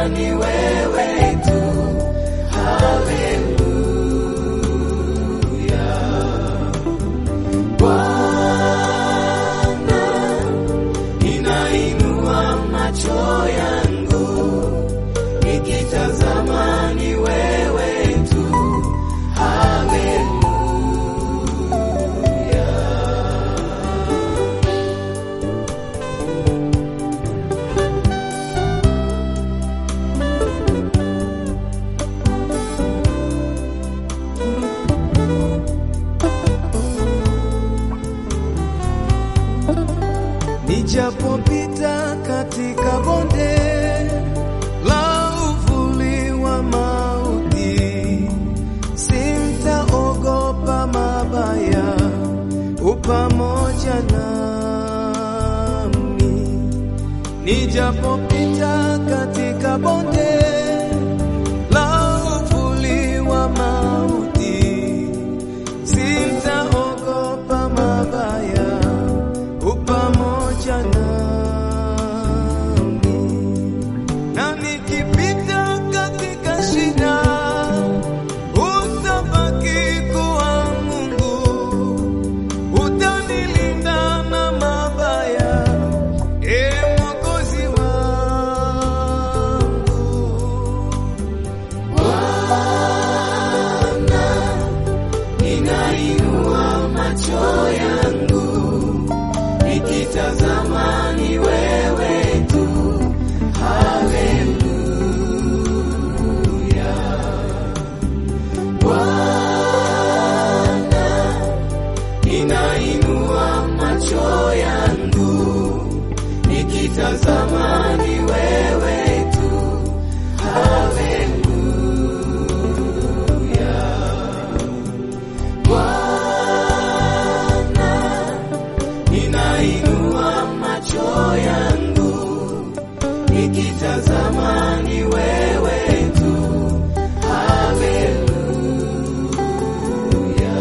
ni wewe tu. Haleluya. Bwana, ninainua macho yangu nikitazama ni wewe tu. Haleluya. Nijapopita katika bonde la uvuli wa mauti, sintaogopa mabaya, u pamoja nami. Nijapopita katika bonde la uvuli wa mauti, sintaogopa mabaya, u pamoja nami. Na nikipita katika shida, utabaki kuwa Mungu, utanilinda na mabaya, e Mwokozi wangu. Bwana, ninainua macho yangu nikitazama ni wewe tu. Haleluya. Bwana, ninainua macho yangu nikitazama ni wewe tu. Haleluya. Bwana, ninainua macho yangu nikitazama ni wewe tu. Haleluya.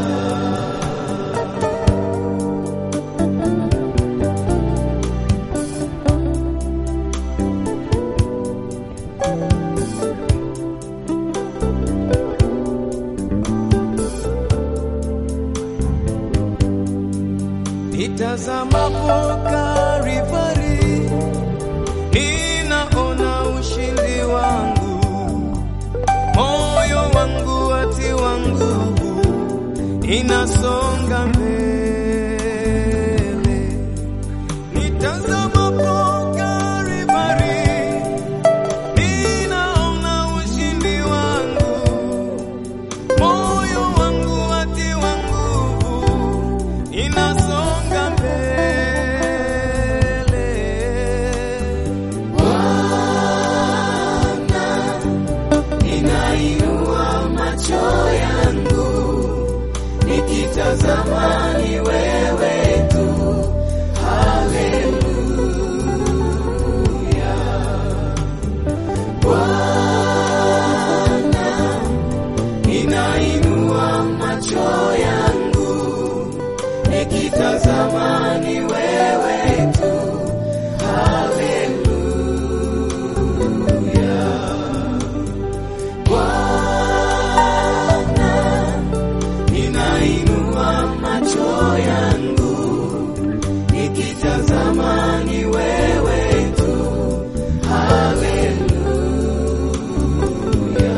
Nitazamapo Kalvari, ninaona ushindi wangu, moyo wangu watiwa nguvu, inasonga mbele. Nitazamapo Kalvari, ninaona ushindi wangu, moyo wangu watiwa nguvu, inasonga mbele. Bwana, ninainua macho yangu nikitazama ni wewe tu. Haleluya. Bwana, ninainua macho yangu nikitazama ni wewe tu. Haleluya. Bwana, ninainua macho yangu nikitazama ni wewe tu. Haleluya.